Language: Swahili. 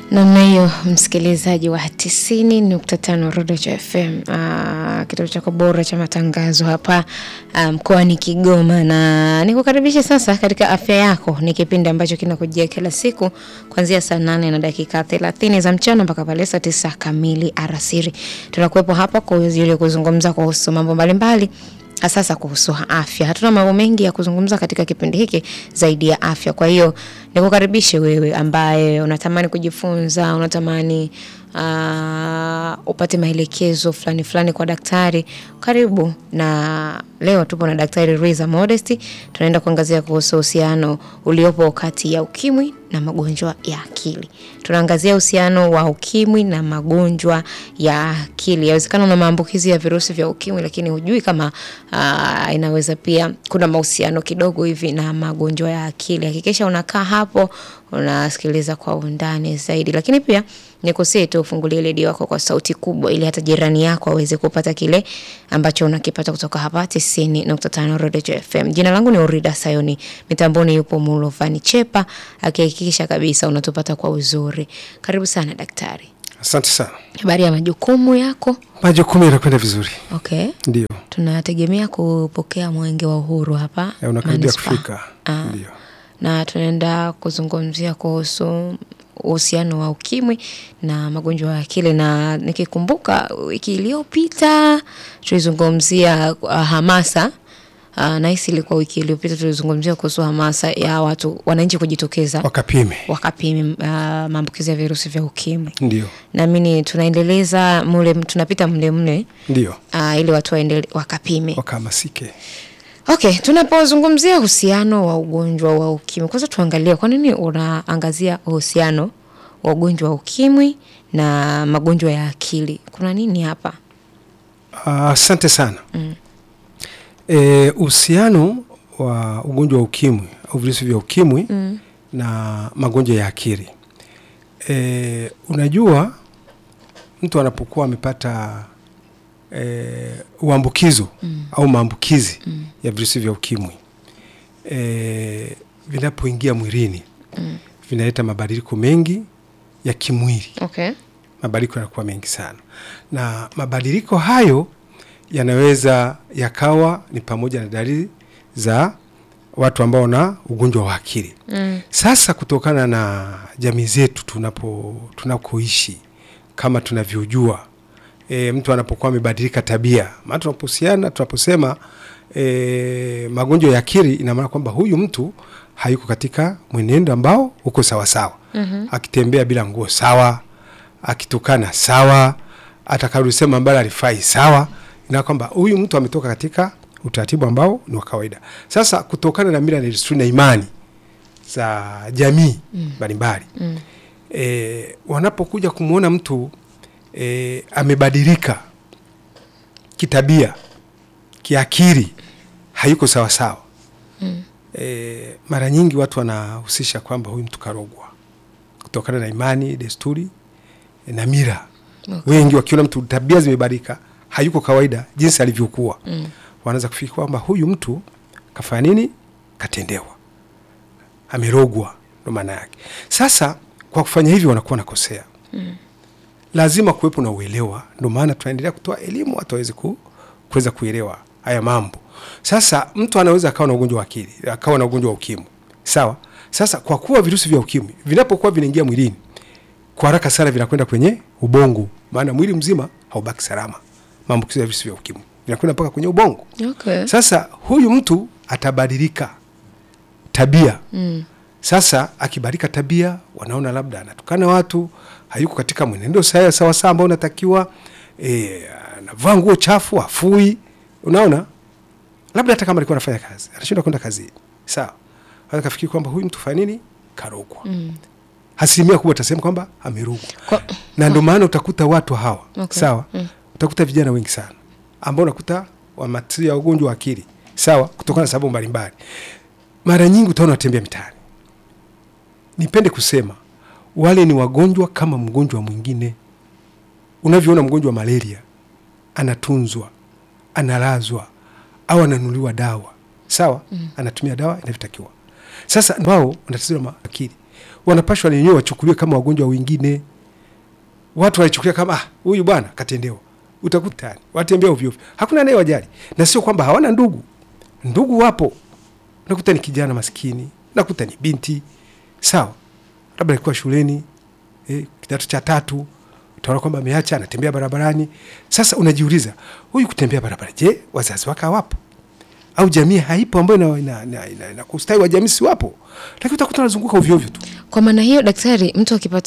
Namna hiyo msikilizaji wa tisini nukta tano Rodocho FM, uh, kituo chako bora cha matangazo hapa mkoani um, Kigoma, na nikukaribisha sasa katika afya yako. Ni kipindi ambacho kinakujia kila siku kuanzia saa nane na dakika thelathini za mchana mpaka pale saa tisa kamili alasiri. Tunakuwepo hapa kwa ajili ya kuzungumza kuhusu mambo mbalimbali sasa kuhusu afya. Hatuna mambo mengi ya kuzungumza katika kipindi hiki zaidi ya afya. Kwa hiyo nikukaribishe wewe ambaye unatamani kujifunza, unatamani uh, upate maelekezo fulani fulani kwa daktari. Karibu na leo tupo na Daktari Riza Modesti. Tunaenda kuangazia kuhusu uhusiano uliopo kati ya ukimwi na magonjwa ya akili. Tunaangazia uhusiano wa ukimwi na magonjwa ya akili. Yawezekana una maambukizi ya virusi vya ukimwi, lakini hujui kama uh, inaweza pia kuna mahusiano kidogo hivi na magonjwa ya akili. Hakikisha unakaa hapo unasikiliza kwa undani zaidi, lakini pia nikusii tu ufungulie redio yako kwa sauti kubwa, ili hata jirani yako aweze kupata kile ambacho unakipata kutoka hapa 90.5 Rodejo FM. Jina langu ni Urida Sayoni, mitamboni yupo Mulovani Chepa akihakikisha kabisa unatupata kwa uzuri. Karibu sana daktari. Asante sana. Habari ya majukumu yako? Majukumu yanakwenda vizuri. Okay. Ndio. Tunategemea kupokea mwenge wa uhuru hapa Eh, Unakaribia manispaa. kufika. Ah. Ndio. na tunaenda kuzungumzia kuhusu uhusiano wa ukimwi na magonjwa ya akili, na nikikumbuka wiki iliyopita tulizungumzia uh, hamasa uh, nahisi ilikuwa wiki iliyopita tulizungumzia kuhusu hamasa ya watu wananchi kujitokeza Wakapime. wakapimi uh, maambukizi ya virusi vya ukimwi. Ndio. Naamini tunaendeleza mule, tunapita mle mle Ndio. uh, ili watu waendele, wakapime. Wakahamasike. Okay, tunapozungumzia uhusiano wa ugonjwa wa ukimwi, kwanza tuangalie kwa nini unaangazia uhusiano wa ugonjwa wa ukimwi na magonjwa ya akili. Kuna nini hapa? Ah, Asante sana. Eh, uhusiano wa ugonjwa wa ukimwi au virusi vya ukimwi na magonjwa ya akili. Eh, unajua mtu anapokuwa amepata eh, uambukizo au maambukizi ya virusi vya ukimwi eh, vinapoingia mwilini vinaleta mabadiliko mengi ya kimwili Okay. mabadiliko yanakuwa mengi sana, na mabadiliko hayo yanaweza yakawa ni pamoja na dalili za watu ambao wana ugonjwa wa akili. Mm. Sasa kutokana na jamii zetu tunapo tunakoishi kama tunavyojua, e, mtu anapokuwa amebadilika tabia, maana tunapohusiana tunaposema e, magonjwa ya akili, ina maana kwamba huyu mtu hayuko katika mwenendo ambao uko sawasawa. mm-hmm. akitembea bila nguo sawa, akitukana sawa, atakalusema ambalo alifai sawa, ina kwamba huyu mtu ametoka katika utaratibu ambao ni wa kawaida. Sasa kutokana na mila na desturi na imani za jamii mbalimbali mm. e, wanapokuja kumwona mtu e, amebadilika kitabia, kiakili, hayuko sawasawa mm. e, mara nyingi watu wanahusisha kwamba huyu mtu karogwa kutokana na imani, desturi e, na mila Okay. wengi wakiona mtu tabia zimebadilika, hayuko kawaida jinsi alivyokuwa mm. wanaanza kufikiri kwamba huyu mtu kafanya nini, katendewa, amerogwa, ndo maana yake. Sasa kwa kufanya hivyo wanakuwa nakosea mm. lazima kuwepo na uelewa, ndo maana tunaendelea kutoa elimu watu waweze ku, kuweza kuelewa haya mambo. Sasa mtu anaweza akawa na ugonjwa wa akili, akawa na ugonjwa wa ukimwi, sawa. Sasa kwa kuwa virusi vya ukimwi vinapokuwa vinaingia mwilini kwa haraka sana vinakwenda kwenye ubongo, maana mwili mzima haubaki salama. Maambukizo ya virusi vya ukimwi vinakwenda mpaka kwenye ubongo. Okay. Sasa huyu mtu atabadilika tabia. Mm. Sasa akibadilika tabia, wanaona labda anatukana watu, hayuko katika mwenendo sawa sawa sawa ambao unatakiwa, e, anavaa nguo chafu, afui. Unaona, labda hata kama alikuwa anafanya kazi anashindwa kwenda kazini, sawa, akafikiri kwamba huyu mtu fanya nini, karogwa. Mm. Asilimia kubwa atasema kwamba amerogwa Kwa, na ndio maana utakuta watu hawa Okay. sawa, Mm. utakuta vijana wengi sana ambao unakuta wamatia ugonjwa wa akili sawa, kutokana na sababu mbalimbali. Mara nyingi utaona watembea mitaani. Nipende kusema wale ni wagonjwa kama mgonjwa mwingine. Unavyoona mgonjwa wa malaria anatunzwa, analazwa au ananunuliwa dawa sawa, anatumia dawa inavyotakiwa. Sasa wao wana tatizo la akili wanapashwa wenyewe wachukuliwe kama wagonjwa wengine. Watu walichukulia kama ah, huyu bwana katendewa, utakuta watembea ovyo ovyo, hakuna naye wajali, na sio kwamba hawana ndugu. Ndugu wapo, nakuta ni kijana maskini, nakuta ni binti sawa, labda alikuwa shuleni eh, kidato cha tatu, utaona kwamba ameacha anatembea barabarani. Sasa unajiuliza huyu kutembea barabara, je, wazazi wake hawapo au jamii haipo ambayo na, na, na, na, na kustawi wa jamii si wapo, lakini utakuta anazunguka ovyo ovyo tu. Kwa maana hiyo, daktari, mtu akipata